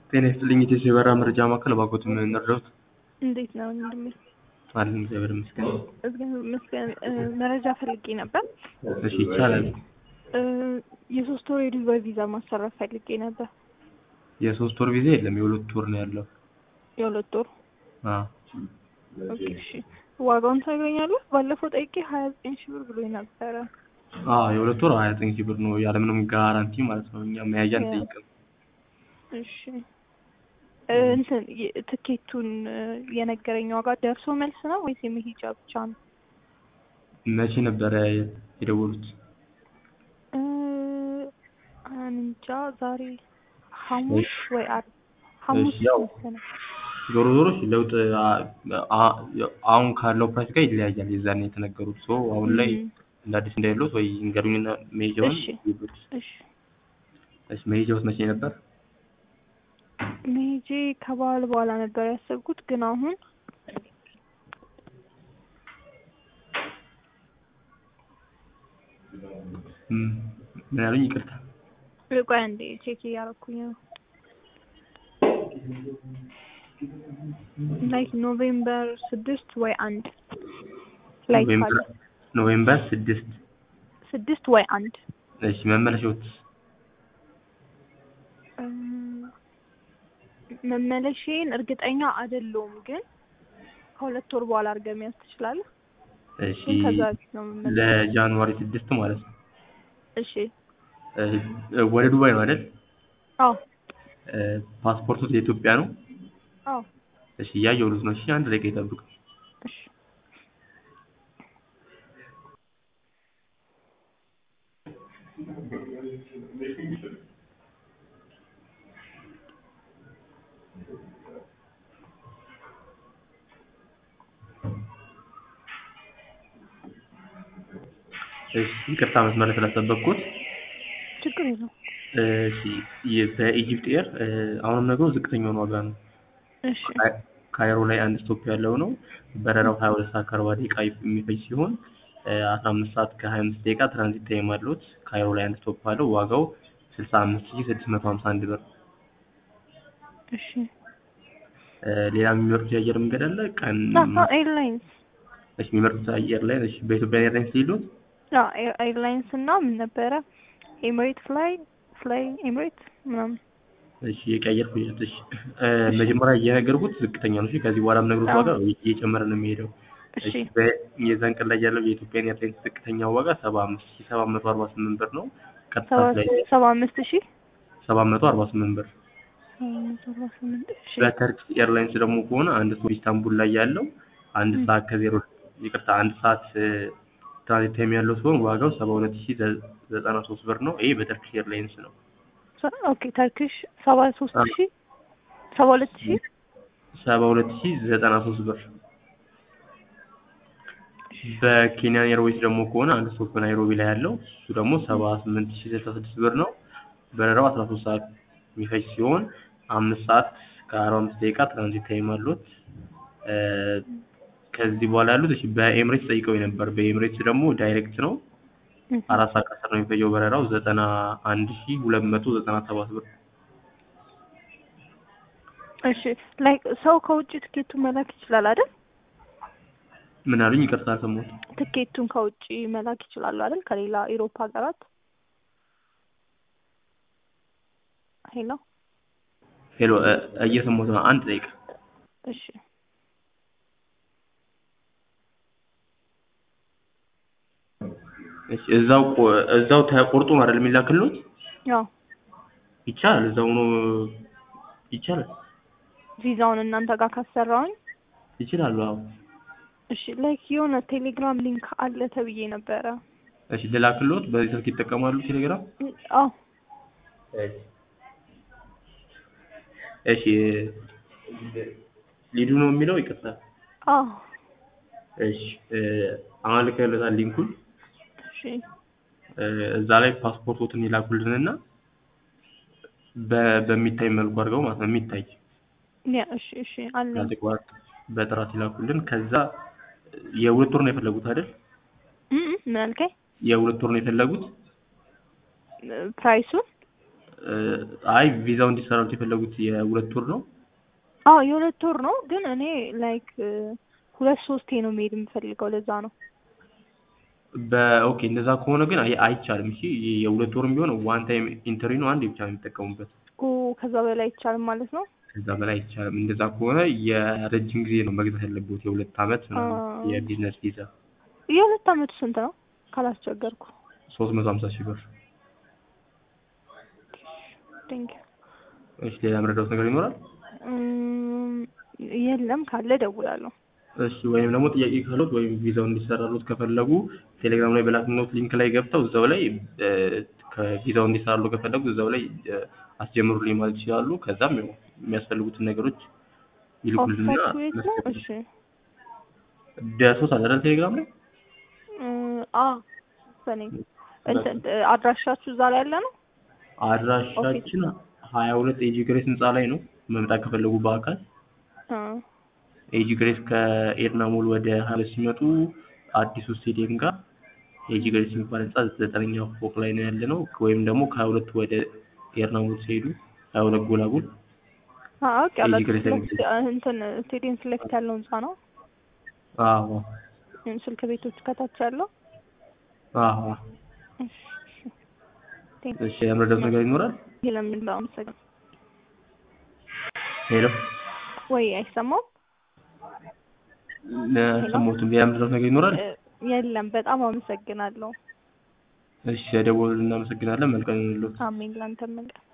ጤና ይስጥልኝ ኢትዮ የበረራ መረጃ ማዕከል እባክዎት ምን እንርዳዎት? እንዴት ነው ወንድሜ? አለን እግዚአብሔር ይመስገን። እግዚአብሔር ይመስገን። እ፣ መረጃ ፈልጌ ነበር። እሺ ይቻላል። እ፣ የሶስት ወር የዱባይ ቪዛ ማሰራት ፈልጌ ነበር። የሶስት ወር ቪዛ የለም የሁለት ወር ነው ያለው። የሁለት ወር አዎ ኦኬ። እሺ ዋጋውን ታገኛለህ? ባለፈው ጠይቄ ሀያ ዘጠኝ ሺህ ብር ብሎኝ ነበረ። አዎ የሁለት ወር ሀያ ዘጠኝ ሺህ ብር ነው ያለምንም ጋራንቲ ማለት ነው። እኛ መያዣ አንጠይቅም። እሺ እ፣ እንትን የ- ትኬቱን እ፣ የነገረኝ ዋጋ ደርሶ መልስ ነው ወይስ የመሄጃ ብቻ ነው? መቼ ነበረ የደወሉት? እ፣ እንጃ ዛሬ ሐሙስ ወይ ዓርብ ሐሙስ እሺ፣ ያው መሰለኝ። ዞሮ ዞሮ እሺ፣ ለውጥ አ- አ- አሁን ካለው ፕራይስ ጋር ይለያያል። የዛኔ የተነገሩት ሰው አሁን ላይ እም፣ እንደ አዲስ እንዳይሉት ወይ እንገሩኝና መሄጃውን እሺ ይሉት። እሺ እሺ መሄጃውስ መቼ ነበር? መሄጄ ከበዓል በኋላ ነበር ያሰብኩት፣ ግን አሁን እም፣ ምን ያሉኝ? ይቅርታ ቆይ አንዴ ቼክ እያደረኩኝ ነው። ላይክ ኖቬምበር ስድስት ወይ አንድ ላይ ካለ ኖቬምበር ኖቬምበር ስድስት ስድስት ወይ አንድ እሺ መመለሻዎት እም፣ መመለሼን እርግጠኛ አይደለሁም፣ ግን ከሁለት ወር በኋላ አድርገህ መያዝ ትችላለህ። እሺ ግን ከዛ በፊት ነው የምመለሰው። ለጃንዋሪ ስድስት ማለት ነው። እሺ እ፣ ወደ ዱባይ ነው አይደል? አዎ እ፣ ፓስፖርቶት የኢትዮጵያ ነው? አዎ እሺ እያየሁት ነው። እሺ አንድ ደቂቃ ይጠብቁ። እሺ እሺ ይቅርታ መስመር ስላስጠበቅኩት። ችግር የለውም። እሺ የ- በኢጂፕት ኤር እ፣ አሁንም ነገሩ ዝቅተኛውን ዋጋ ነው። እሺ ካይ- ካይሮ ላይ አንድ ስቶፕ ያለው ነው። በረራው ሀያ ሁለት ሰዓት ከአርባ ደቂቃ የሚፈጅ ሲሆን አስራ አምስት ሰዓት ከሀያ አምስት ደቂቃ ትራንዚት ታይም አሉት። ካይሮ ላይ አንድ ስቶፕ አለው። ዋጋው ስልሳ አምስት ሺህ ስድስት መቶ ሀምሳ አንድ ብር። እሺ እ፣ ሌላ የሚመርጡት የአየር መንገድ አለ? ቀን አዎ ኤርላይንስ እሺ የሚመርጡት አየር ላይ እሺ በኢትዮጵያ ኤርላይንስ ሊሉት አዎ ኤር- ኤርላይንስ እና ምን ነበረ ኤምሬት ፍላይ ፍላይ ኤምሬት ምናምን እሺ የቀየርኩ ይሉት እሺ እ፣ መጀመሪያ እየነገርኩት ዝቅተኛ ነው። እሺ ከዚህ በኋላ የምነግሩት አዎ። ዋጋ እየጨመረ ነው የሚሄደው። እሺ እሺ በ- የዛን ቀን ላይ ያለው የኢትዮጵያ ኤርላይንስ ዝቅተኛ ዋጋ ሰባ አምስት ሺህ ሰባት መቶ አርባ ስምንት ብር ነው። ቀጥታ ሰባ ላይ ሰባ አምስት ሺህ ሰባት መቶ አርባ ስምንት ብር። ሰባ መቶ አርባ ስምንት እሺ በተርኪሽ ኤርላይንስ ደግሞ ከሆነ አንድ ሰው ኢስታንቡል ላይ ያለው አንድ ም። ሰዓት ከዜሮ ይቅርታ አንድ ሰዓት እ፣ ትራንዚት ታይም ያለው ሲሆን ዋጋው ሰባ ሁለት ሺህ ዘ- ዘጠና ሶስት ብር ነው። ይሄ በተርኪሽ ኤርላይንስ ነው። ሰ- ኦኬ ተርኪሽ ሰባ ሶስት አዎ። ሺህ ሰባ ሁለት ሺህ ሰባ ሁለት ሺህ ዘጠና ሶስት ብር። በኬንያ ኤርዌይስ ደግሞ ከሆነ አንድ ስቶፕ ናይሮቢ ላይ ያለው እሱ ደግሞ ሰባ ስምንት ሺህ ስልሳ ስድስት ብር ነው። በረራው አስራ ሶስት ሰዓት የሚፈጅ ሲሆን አምስት ሰዓት ከአርባ አምስት ደቂቃ ትራንዚት ታይም አሉት። እ፣ ከዚህ በኋላ ያሉት እሺ በኤምሬትስ ጠይቀው ነበር። በኤምሬትስ ደግሞ ዳይሬክት ነው እህ። አራት ሰዓት ከአስር ነው የሚፈጀው በረራው ዘጠና አንድ ሺህ ሁለት መቶ ዘጠና ሰባት ብር። እሺ ላይክ ሰው ከውጭ ትኬቱን መላክ ይችላል አይደል? ምን አሉኝ? ይቅርታ አልሰማሁትም። ትኬቱን ከውጭ መላክ ይችላሉ አይደል? ከሌላ ኢሮፓ ሀገራት ሄሎ ሄሎ እ፣ እየሰማሁት ነው። አንድ ደቂቃ እሺ እሺ እዛው ቆ- እዛው ተቆርጦ ነው አይደል የሚላክልዎት? ያው ይቻላል። እዛው ነው ይቻላል። ቪዛውን እናንተ ጋር ካሰራውኝ ይችላሉ። አዎ እሺ ላይክ የሆነ ቴሌግራም ሊንክ አለ ተብዬ ነበረ። እሺ ልላክልዎት። በዚህ ስልክ ይጠቀማሉ ቴሌግራም? አዎ እሺ ሊዱ ነው የሚለው ይቅርታ። አዎ እሺ እ፣ አሁን ልከውልዎታል ሊንኩን። እሺ እ፣ እዛ ላይ ፓስፖርቶትን ይላኩልንና በ- በሚታይ መልኩ አድርገው ማለት ነው የሚታይ ያ እሺ እሺ አለ ያልተቋረጠ በጥራት ይላኩልን። ከዛ የሁለት ወር ነው የፈለጉት አይደል? ምን አልከኝ? የሁለት ወር ነው የፈለጉት? ፕራይሱን እ፣ አይ ቪዛው እንዲሰራሉት የፈለጉት የሁለት ወር ነው። አዎ የሁለት ወር ነው፣ ግን እኔ ላይክ ሁለት ሶስቴ ነው መሄድ የምፈልገው ለዛ ነው። በኦኬ እንደዛ ከሆነ ግን አይ- አይቻልም። እሺ የሁለት ወርም ቢሆን ዋን ታይም ኢንተሪ ነው፣ አንዴ ብቻ ነው የሚጠቀሙበት። ኦ ከዛ በላይ አይቻልም ማለት ነው። ከዛ በላይ አይቻልም። እንደዛ ከሆነ የረጅም ጊዜ ነው መግዛት ያለበት የሁለት አመት ምናምን አዎ። የቢዝነስ ቪዛ የሁለት አመቱ ስንት ነው ካላስቸገርኩ? ሶስት መቶ ሀምሳ ሺህ ብር። ቴንክ እሺ ሌላ የምረዳውት ነገር ይኖራል? የለም ካለ እደውላለሁ። እሺ ወይም ደግሞ ጥያቄ ካሉት ወይም ቪዛው እንዲሰራሉት ከፈለጉ ቴሌግራም ላይ በላክነውት ሊንክ ላይ ገብተው እዛው ላይ እ፣ ከቪዛው እንዲሰራሉ ከፈለጉ እዛው ላይ እ፣ አስጀምሩልኝ ማለት ይችላሉ። ከዛም ያው የሚያስፈልጉትን ነገሮች ይልኩልና ኦፊሳችሁ የት ነው? እሺ ደርሶት አይደል ቴሌግራም ላይ እ፣ አ በኔ እንትን አድራሻችሁ እዛ ላይ ያለ ነው? አድራሻችን ሀያ ሁለት ኤጂ ግሬስ ህንፃ ላይ ነው። መምጣት ከፈለጉ በአካል አ ኤጂ ግሬስ ከኤድና ሞል ወደ ሀይለ ሲመጡ አዲሱ ስቴዲየም ጋር ኤጂ ግሬስ የሚባል ህንፃ ዘጠነኛው ፎቅ ላይ ነው ያለ ነው። ወይም ደግሞ ከሀያ ሁለት ወደ ኤድና ሞል ሲሄዱ ሀያ ሁለት ጎላጉል አ ኦኬ አላ ኤጂ ግሬስ የሚል እንትን ስቴዲየም ፊት ለፊት ያለው ህንጻ ነው። አዎ እም፣ ስልክ ቤቶች ከታች ያለው አዎ። እሺ እሺ ቴንክ እሺ የምረዳት ነገር ይኖራል? ይሄ ለምን ላመሰግን ሄሎ ወይ አይሰማም? ለሰሞቱን የምረዳት ነገር ይኖራል? እ፣ የለም በጣም አመሰግናለሁ። እሺ ደወሉ እናመሰግናለን። መልካም ይሁንልዎት። አሜን ላንተም መልካም